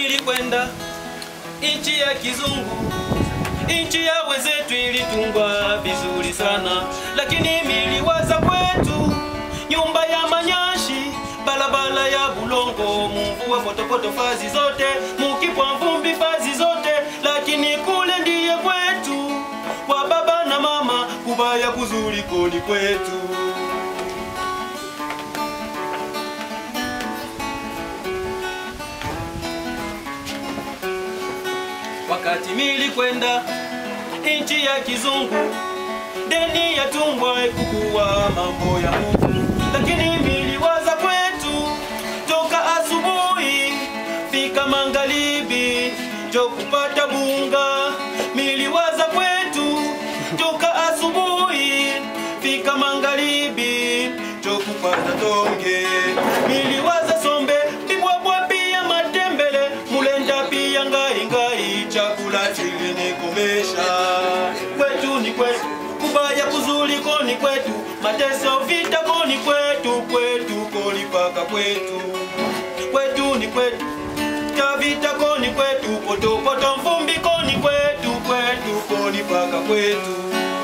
nilikwenda nchi ya kizungu, nchi ya wenzetu ilitungwa vizuri sana, lakini miliwaza kwetu nyumba ya manyashi, barabara ya bulongo, mvua potopoto fazi zote, mukipwa vumbi fazi zote, lakini kule ndiye kwetu kwa baba na mama, kubaya kuzuri koni kwetu. wakati nilikwenda nchi ya kizungu, deni ya tumbwa kukuwa mambo ya Mungu, lakini niliwaza kwetu toka asubuhi fika magharibi jo kupata bunga. Niliwaza kwetu toka asubuhi fika magharibi jo kupata tonge. Niliwaza sombe bibwabwa pia matembele mulenda pia ngai ngai chakula chilinikomesha kwetu ni kwetu kubaya kuzuri koni kwetu mateso vita koni kwetu kwetu koni paka kwetu kwetu ni kwetu cha vita koni kwetu potopoto mvumbi koni kwetu kwetu koni paka kwetu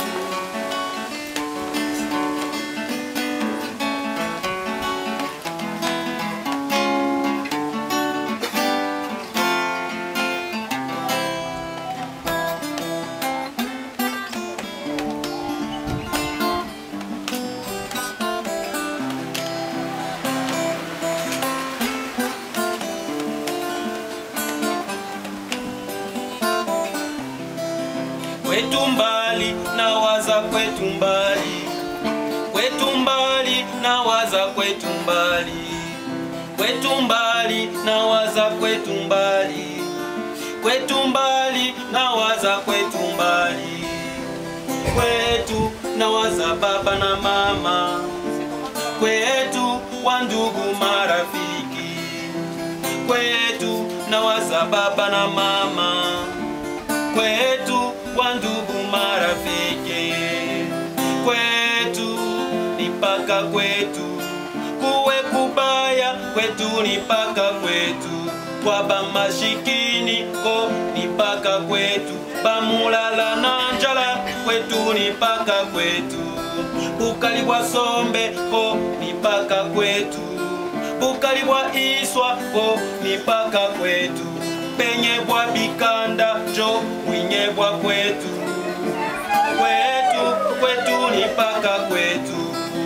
kwetu mbali na waza kwetu mbali kwetu mbali na waza kwetu mbali kwetu mbali na waza kwetu mbali kwetu mbali na waza kwetu mbali kwetu na waza baba na mama kwetu wa ndugu marafiki kwetu na waza baba na mama kwetu wa ndugu marafiki kwetu ni paka kwetu kuwe kubaya kwetu ni paka kwetu kwa bamashikini ko ni paka kwetu bamulala na njala kwetu ni paka kwetu bukali bwa sombe ko ni paka kwetu bukali bwa iswa ko ni paka kwetu penye bwa bikanda jo mwinye bwa kwetu kwetu kwetu ni paka kwetu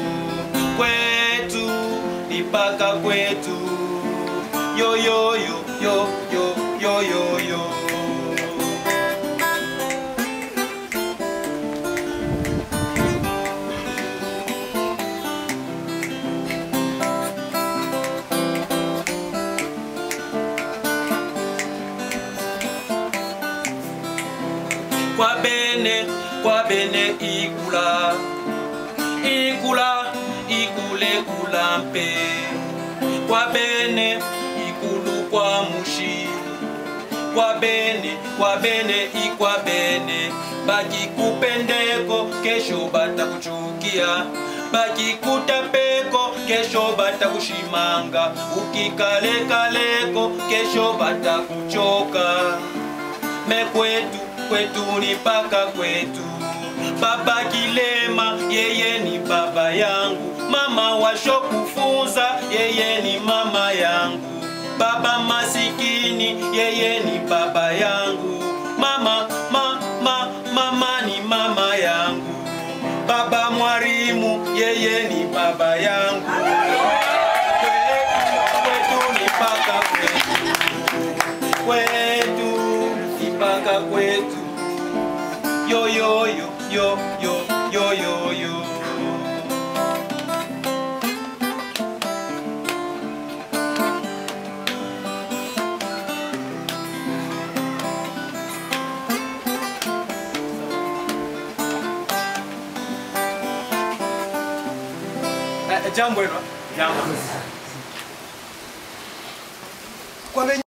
kwetu ni paka kwetu yo yo yo yo yo yo yo yo kwa bene kwa bene ikula ikula ikule kula mpe kwa bene ikulu kwa mushi kwa bene kwa bene ikwa bene bakikupendeko kesho batakuchukia bakikutapeko kesho batakushimanga ukikalekaleko kesho batakuchoka mekwetu kwetu ni paka kwetu baba kilema yeye ni baba yangu mama washo kufunza yeye ni mama yangu baba masikini yeye ni baba yangu mama ma, ma, mama ni mama yangu baba mwalimu yeye ni baba yangu kwetu, kwetu ni paka kwetu kwetu ni paka kwetu yo yo yo yo yo yo yo yo jambo hilo Jambo. kwa